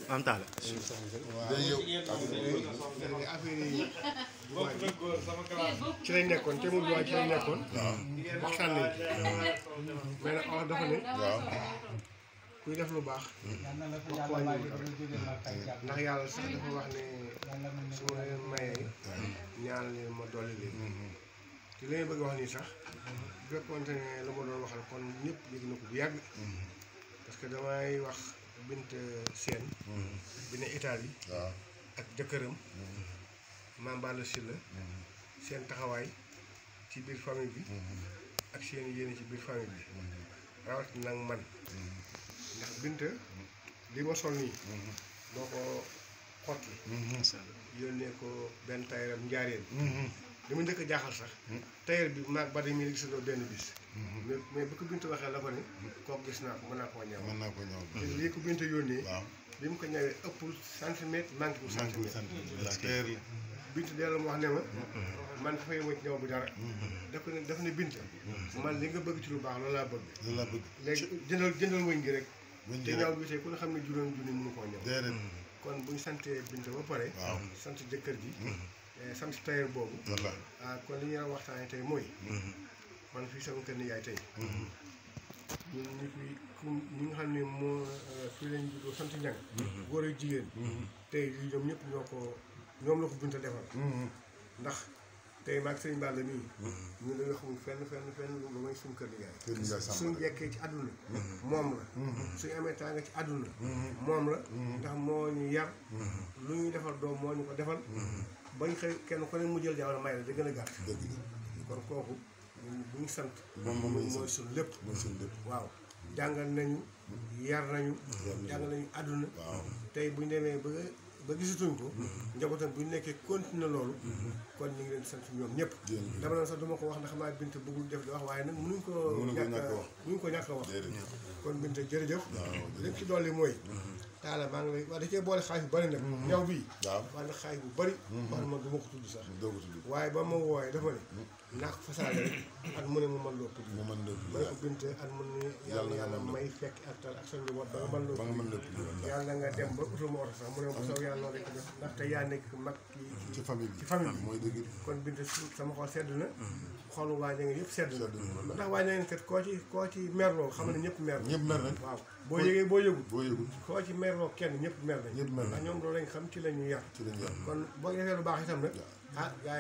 am taala day yow léegi affaire yi waa ji ci lañ nekkoon te mu waa ci lañ nekkoon. waxtaan nañ ci. mais nag wax dafa ne waaw kuy def lu baax. wax wàññiwul dara. ndax yàlla sax dafa wax ne su ma leen mayee ñaan leen ma dolli leen. te li may bëgg wax nii sax bu fekkoonte ne la ma doon waxal kon ñëpp yëg na ko bu yàgg. parce que damay wax bint seen. bi ne Italie waaw ak jëkkëram. Mame Balla Sylla seen taxawaay ci biir famille bi. ak seen yéene ci biir famille bi. rawatina nag man. ndax bint li ma sol nii. moo ko xotti. yónnee ko benn tayaram njaareen. li ma njëkk a jaaxal sax. tayar bi maag ba mi gisandoo benn bis. mais mais bu ko bint waxee la ko ne. kooku gis naa ko mën naa koo ñëw. mën naa ko ñëw te lii ko bint yónnee. waaw bi mu ko ñëwee ëppul centimètre manqué wu sant centimètre. sant la teer la bint delloo mu wax ne ma. man dafay wëcc ñëw bu dara. daf ko ne daf ne bint. man li nga bëgg ci lu baax loolu laa bëgg. loolu laa bëgg léegi jëndal jëndal wëñ gi rek. wëñ te ji ñaaw rek bi tey ku ne xam ne juróom junni mënu koo ñëw. déedéet kon bu ñu santee bint ba pare. waaw sant jëkkër ji. eh, sant tailleur boobu. walla ah kon li ñuy waxtaanee tey mooy. man fii sama kër nijaay tey. ñun ñu fi ku ñi nga xam ne moo eh, fii lañ juddoo sant ñang góor ak jigéen. tey lii ñoom ñëpp ñoo ko ñoom la ko bunta defal. ndax tey maag sëñ Balla nii. ñun dañoo xamul fenn fenn fenn lu may suñu kër nijaay. kër Ndiaye Samba suñ jekkee ci àdduna moom la suñ amee tànga ci àdduna moom la ndax moo ñu yar lu ñuy defal doom moo ñu ko defal bañ xëy kenn ku ne mu jël jamono may la da gën a gàtt dëgg la kon kooku ñun bu ñu sant moom moom la ñu mooy sant suñ lépp mooy suñu lépp waaw jàngal nañu yar nañu jàngal nañu àdduna waaw tey bu ñu demee ba ba gisatuñ ko njabootam bu ñu nekkee continuer loolu kon ñu ngi leen di sant ñoom ñëpp Jërëjëf. dama doon sax duma ko wax ndax maa bint bëggul def di wax waaye nag mënuñ ko Mënuñ ko ñàkk ñàkk a a wax. mënuñ ko ñàkk a wax déedéet kon binte jërëjëf waaw li ci dolli mooy taala maa ngi lay wax da cee boole xaalis bu bëri nag ñaw bii waaw wax na xaalis bu bëri wax ma du ma ko tudd sax doo ko tudd waaye ba ma wooyee dafa ne naa ko fasaale rek at mu ne mu mën loo tudd mu mën lépp ba ko binte at mu ne yàlla yàlla may fekk ak tal ak sa njaboot ba nga mën loo ba nga tudd mën lépp walla yàlla nga dem ba utal ma oto sax mu ne ma saw yàlla noonu rek def ndaxte yaa nekk mag ci ci famille bi ci famille bi. mooy dëgg kon binte su- sama xol sedd na xolu waa ña ngi yëpp sedd na Sedd na. ndax waa ña ngi kat koo ci koo ci merloo xam ne ñëpp mer ñëpp mer nañ waaw boo yëgee boo yëgul boo yëgul koo ci merloo kenn ñëpp mer nañ ñëpp mer ndax nañ ñoom loolu lañ xam ci la ñu yar ci lañ yar kon boo defee lu baax itam nag ah gaa